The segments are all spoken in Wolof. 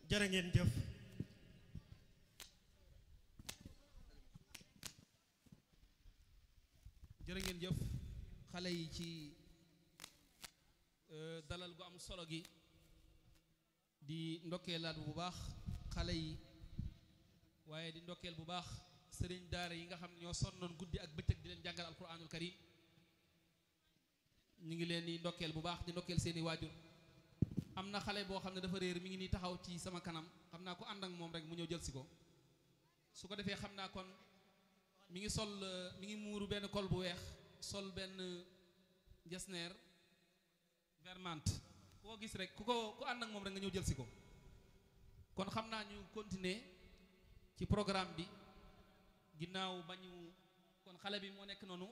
jërë ngeen jëf jërë ngeen jëf xale yi ci dalal gu am solo gi di ndokkeelaat bu baax xale yi waaye di ndokkeel bu baax sëriñ daara yi nga xam ne ñoo sonnoon guddi ak bëccëg di leen jàngal alquranul karim ñu ngi leen di ndokkeel bu baax di ndokkeel seeni waajur am na xale boo xam ne dafa réer mi ngi nii taxaw ci sama kanam xam naa ko ànd ak moom rek mu ñëw jël si ko su ko defee xam naa kon mi ngi sol mi ngi muuru benn col bu weex sol benn jesneer vermante ku ko gis rek ku ko ku ànd ak moom rek nga ñëw jël si ko kon xam naa ñu continuer ci programme bi ginnaaw ba ñu kon xale bi moo nekk noonu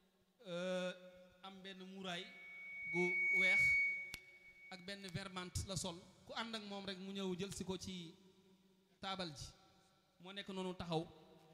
am benn muuraay gu weex ak benn vermante la sol ku ànd ak moom rek mu ñëw jël si ko ci taabal ji moo nekk noonu taxaw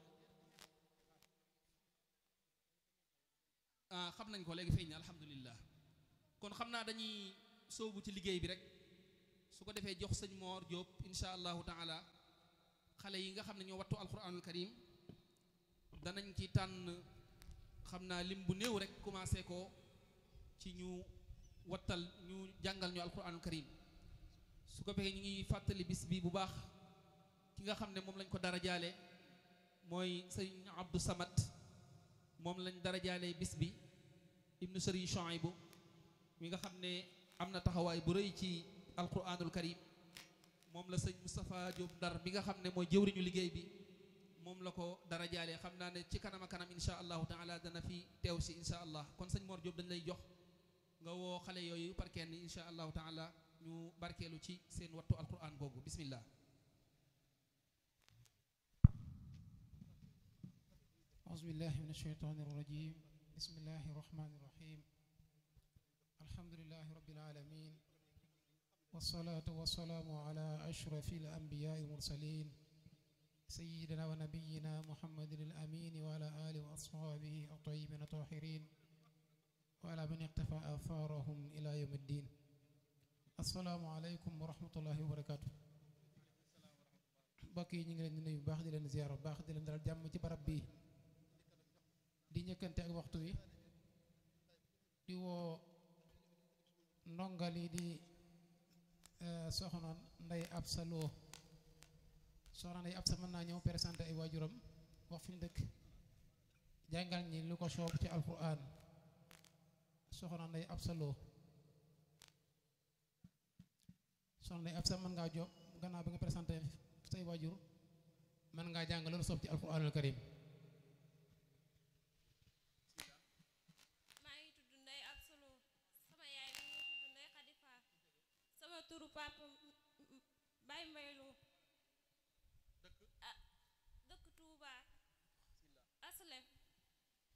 ah xam nañ ko léegi feeñ na alhamdulillah kon xam naa dañuy sóobu ci liggéey bi rek su ko defee jox sëñ Moor Jóob insha allahu taala xale yi nga xam ne ñoo wattu alquranul karim danañ ci tànn xam naa lim bu néew rek commencé ko ci ñu wattal ñu jàngal ñu alquranul karim su ko defee ñu ngi fàttali bis bi bu baax ki nga xam ne moom lañ ko dara jaale mooy sëñ Abdou Samad moom lañ dara jaale bis bi ibnu sëriñ Chouaïbou mi nga xam ne am na taxawaay bu rëy ci alquranul karim moom la sëñ Moustapha Diop Ndar bi nga xam ne mooy jëwriñu liggéey bi moom la ko dara jaalee xam naa ne ci kanam a kanam insha allahu taala dana fi teew si insha allah kon sëñ Mor Diop dañ lay jox nga woo xale yooyu par kenn insha allahu taala ñu barkeelu ci seen wattu alquran googu bismillah أعوذ بالله من الشيطان الرجيم بسم الله الرحمن الرحيم الحمد لله رب العالمين والصلاة والسلام على أشرف الأنبياء المرسلين سيدنا ونبينا محمد الأمين وعلى آله وأصحابه الطيبين الطاهرين وعلى من اقتفى آثارهم إلى يوم الدين السلام عليكم ورحمة الله وبركاته mbokk yi ñu ngi leen di nuyu bu baax di leen ziyaar bu baax di leen dalal jàmm ci barab bi di njëkkante ak waxtu wi di woo ndongali di soxna Ndey Absa Lo soxna Ndey Absa mën naa ñëw présenté ay waajuram wax fi mu dëkk jàngal ñi lu ko soob ci alquran soxna Ndey Absa Lo soxna Ndey Absa mën ngaa jox gannaaw bi nga présenté say waajur mën ngaa jàng lu soob ci alquranul karim maa ngi tudd Ndey Absa Lo sama yaay mi ngi tudd Ndey Xadi Faal sama turu papa Baye Mbay Lo